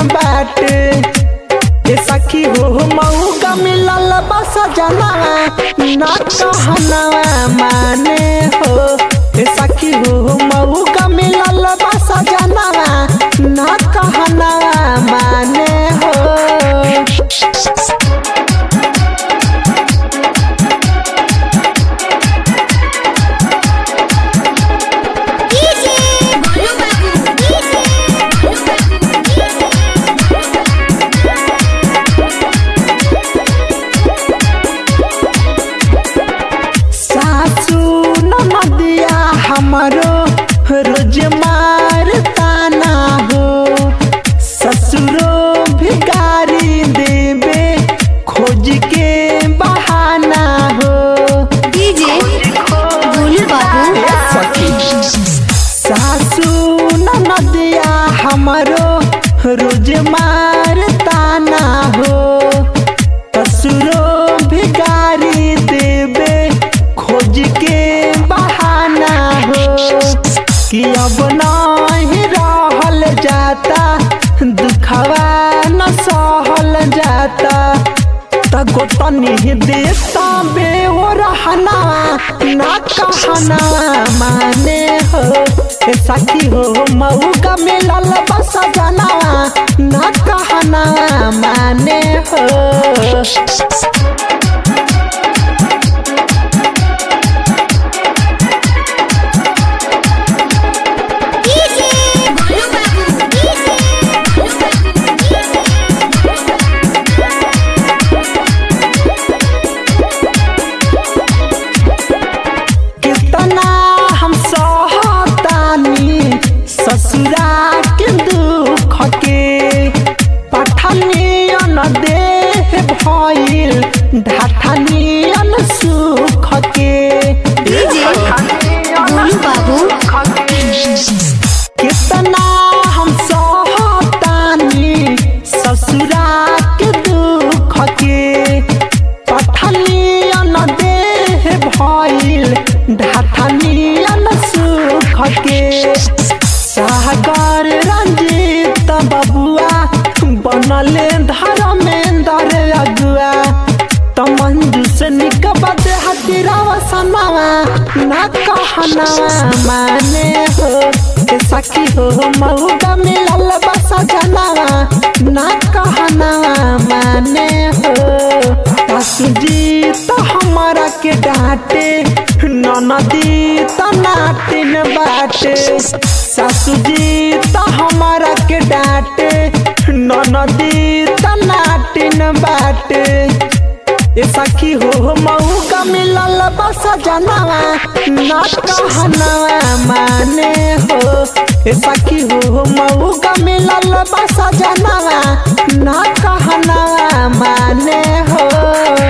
बाटे ए सखी हो मऊ का मिलल बस जनावा ना कहनावा माने हो ए सखी हो मऊ का मिलल बस जनावा ना कहनावा माने हो डीजे बोलू बाबू डीजे बोलू सासू नदिया हमरो रोज मारताना हो ससुरो भिकारी देवे खोज के बहाना हो डीजे बोलू बाबू सासू नदिया हमरो रोज मारताना हो ससुरो भिकारी देवे खोज के बहाना हो कि अब नहीं रहल जाता दुखवा न सहल जाता तगो तनी देता बे हो रहना ना कहना माने हो ए सखी हो मऊ का मिलल बस जनावा ना कहना माने हो डीजे बोलू बाबू डीजे बोलू कितना हम सहतानी ससुरा के दुख के पठनियन देह भइल ढाठनियन सुख के डीजे बोलू बाबू कितना हम सहतानी ससुरा के दुख के पठनियन देह भइल ढाठनियन सुख के सागर रंजीत बबुआ बनले धर्मेंद्र अगुआ त मंजू से निकबत हतिरावा सनावा ना कहनावा माने हो ए सखी हो मऊगा मिलल बस जनावा ना कहनावा माने हो सासू जी तो हमारा के डांटे ननदी तो नाटिन बाटे सासू जी तो हमारा के डांटे ननदी तो नाटिन बाटे ए सखी हो मऊ का मिलल बस जनावा ना कहनावा माने हो ए सखी हो मऊ का मिलल बस जनावा ना कहनावा माने हो